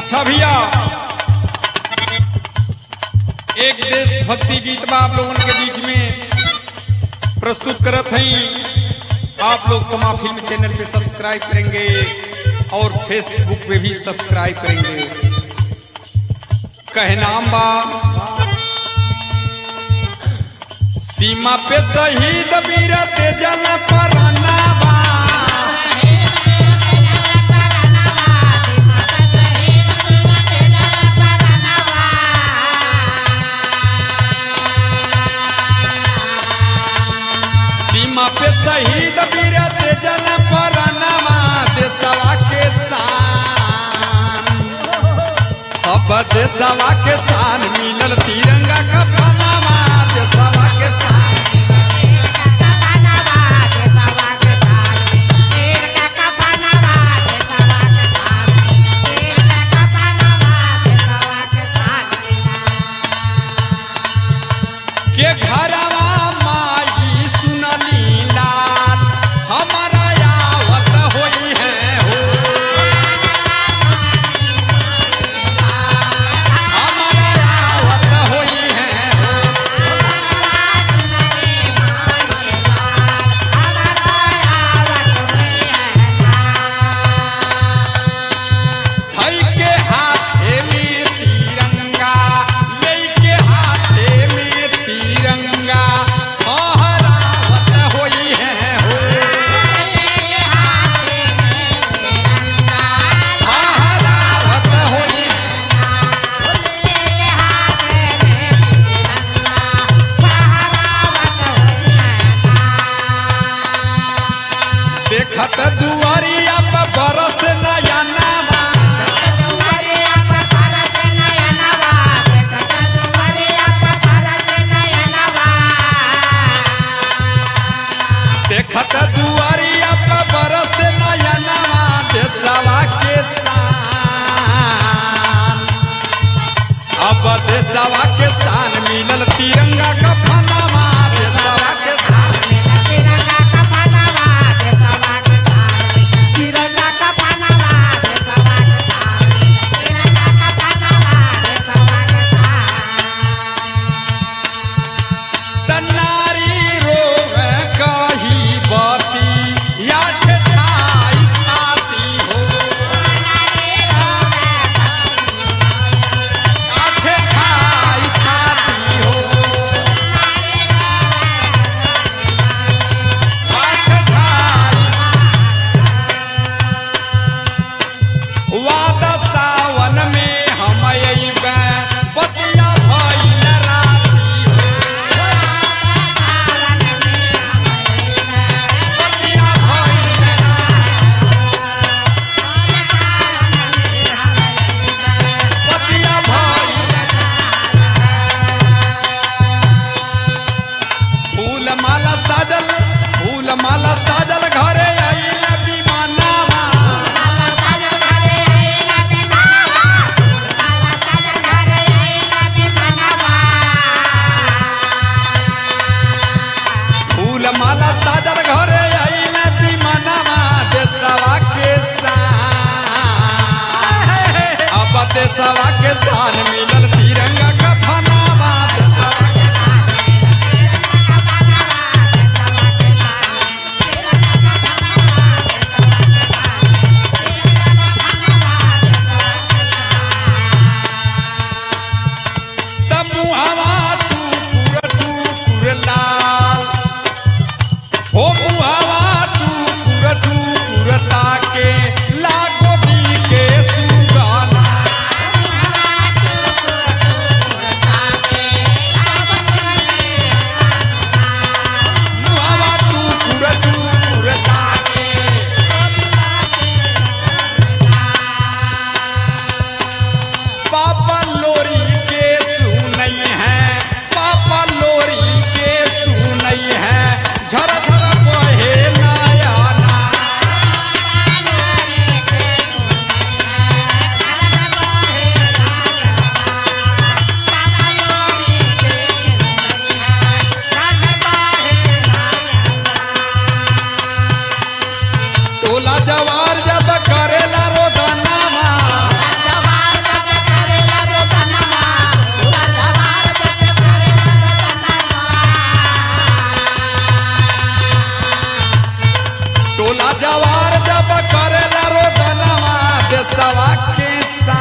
अच्छा भैया एक देशभक्ति गीत बा आप लोगन के बीच में प्रस्तुत करत हई आप लोग समा फिल्म चैनल पे सब्सक्राइब करेंगे और फेसबुक पे भी सब्सक्राइब करेंगे कहनाम बा सीमा पे शहीद वीर तेजल पराना बा सीमा पे शहीद वीर तेजल पराना देशवा के शान अब देशवा के शान मिलल तिरंगा का फनामा देशवा के शान के घरवा माई सुनली लाल हमारा आवत होई है हो हमारा आवत होई है हो हई के हाथे में तिरंगा लेके हाथे में तिरंगा फहरावत होई है हो फहरावत होई देखत दुआरिया पर बरस नया नामा देखत दुआरिया पर बरस नया नामा देशवा के शान अब देशवा के शान मिलल तिरंगा का फनामा देशवा के शान तन्नारी रोवे कही बती या ठेठाई छाती हो आ ठेठाई छाती हो आ ठेठाई वादा सावन में हम अइबे बतिया भइल राती हो बतिया भइल बतिया भइल फूल माला साजल फूल माला साजल घरे आइल विमानवा फूल माला साजल घरे आइल विमानवा देशवा के शान अब देशवा के शान मिलल तिरंगा का फनावा देशवा के तब मुहावा टूकुर टूकुर लाल हो मुहावा टूकुर टूकुर ताके लागो दी के सुगाना राजवार जब करेला रोदनवा देशवा के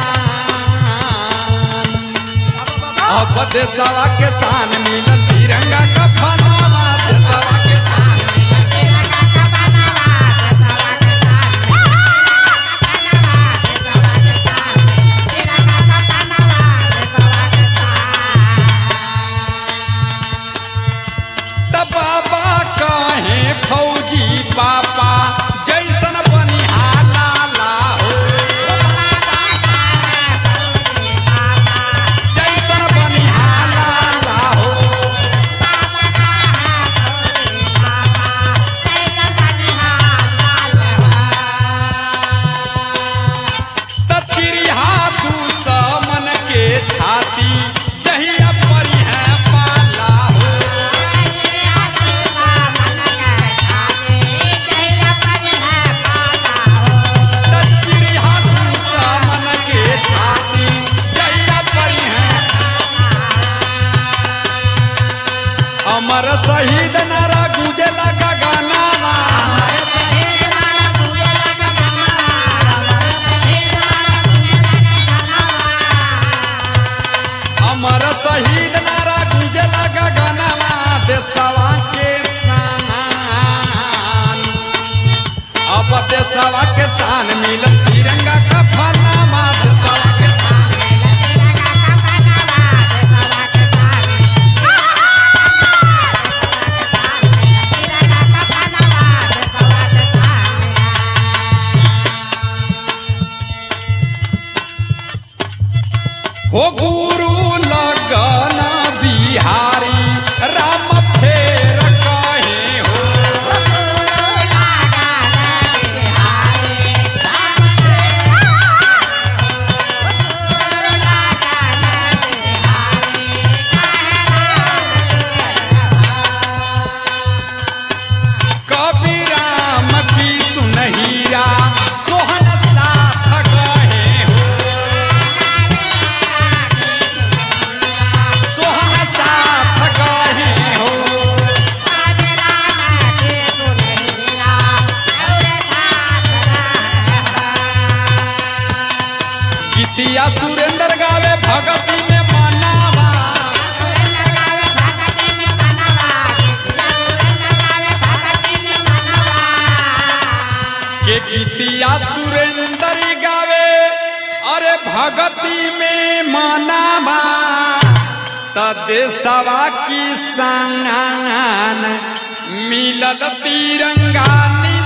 शान अब देशवा के शान मिलल तिरंगा का फनावा देशवा के शान त बाबा कहे फौजी पापा जैसन बनिहाला ला हो जैसन बनिहाला ला हो त चिड़िया दुश्मन के छाती जहिया परी है पाला हो त चिड़िया दुश्मन के छाती जहिया परी है अमर शहीद नारा गुजे लगा गाना अमर शहीद नारा गुजे लगा गाना देशवा के शान अब देशवा के शान मिलल तिरंगा का फनामा देशवा के शान हो गुरु लगन बिहारी राम फेर कहे हो कवि राम की सुनहिरा सोहन साथ कहे हो सोहन साथ कहे हो गीतिया सुरेंद्र गावे भगती में मनावा के गीतिया सुरेंद्र गावे अरे भगती में मनावा त देशवा की संगान मिलल तिरंगा